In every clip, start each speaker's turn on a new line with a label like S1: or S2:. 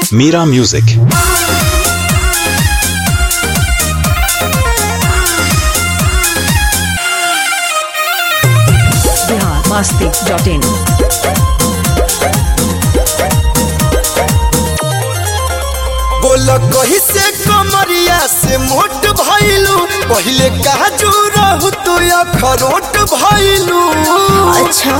S1: Mira Music.
S2: Bihar Masti dot in
S3: बोल कही से कमरिया से मोट भइलू पहिले काजू रहू तू अखरोट भइलू
S4: अच्छा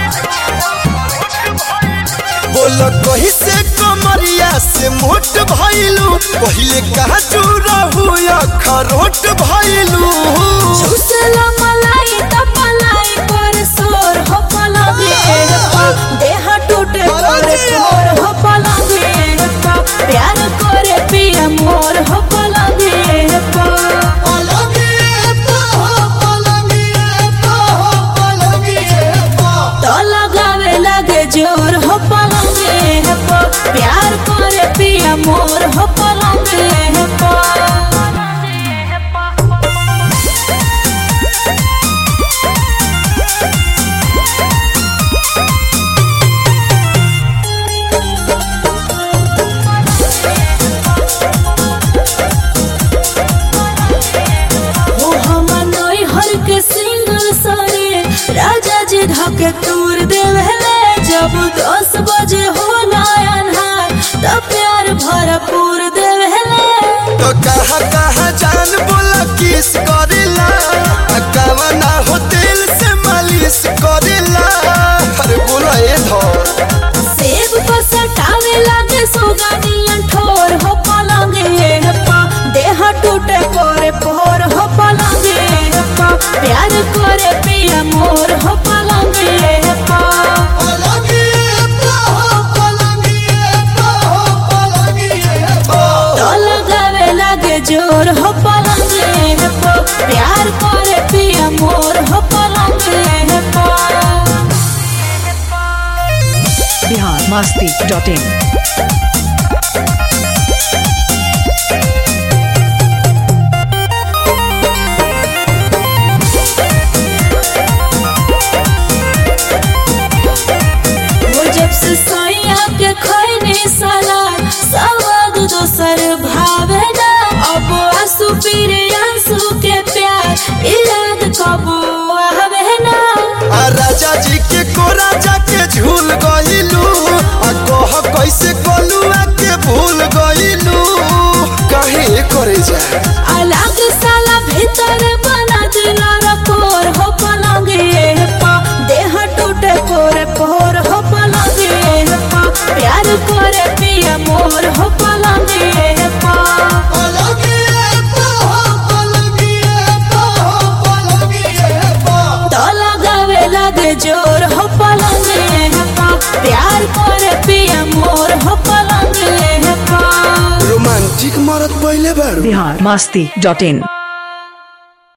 S3: बोल कही से कमरिया से मोट भइलू पहिले काजू रहू अखरोट भइलू
S4: चूसला मलाई त मलाई पर सोर हो पलंगे पा देह टूटे पर तोर हो पलंगे पा प्यार करे पिया मोर हो पलंगे पा तो लगावे लगे जोर हो पलंगे पा प्यार करे पिया मोर हो पलंगे पा ओ हमर नई हर के सिंगल सरे राजा जी धके तूर देवले जब दस बजे हो अन्हार त प्यार भरपूर देवले
S3: तो कहा कहा जान बोला किस करेला अकावा ना हो दिल से मालिश करेला अरे बोला ए धर
S4: सेब को सटावे लागे सुगनियन ठोर हो पलंगे पा देह टूटे पोरे पोर हो पलंगे पा प्यार करे पिया मोर हो पलंगे पा तो लगावे लगे जोर हो पलंगे पा प्यार करे पिया मोर हो पलंगे पा
S2: बिहार मस्ती डॉट इन
S4: वो जब से सैया के खैने साला सवाद दोसर भावे ना अब आंसू पीरे आंसू के प्यार ई याद कबो आवे ना
S3: आ राजा जी के को राजा के झूल गइलू आ कह कैसे कलुआ के भूल गइलू काहे करे जा
S4: अलग साला भीतर बना दिला रकोर हो पलंगे पा देह टूटे पोरे पोर हो पलंगे पा प्यार करे पिया मोर हो पलंगे पा तो लगावे लगे जोर हो पलंगे पा प्यार करे पिया मोर हो पलंगे पा
S3: रोमांटिक मरत पहिले बारू
S2: बिहार मस्ती डॉट इन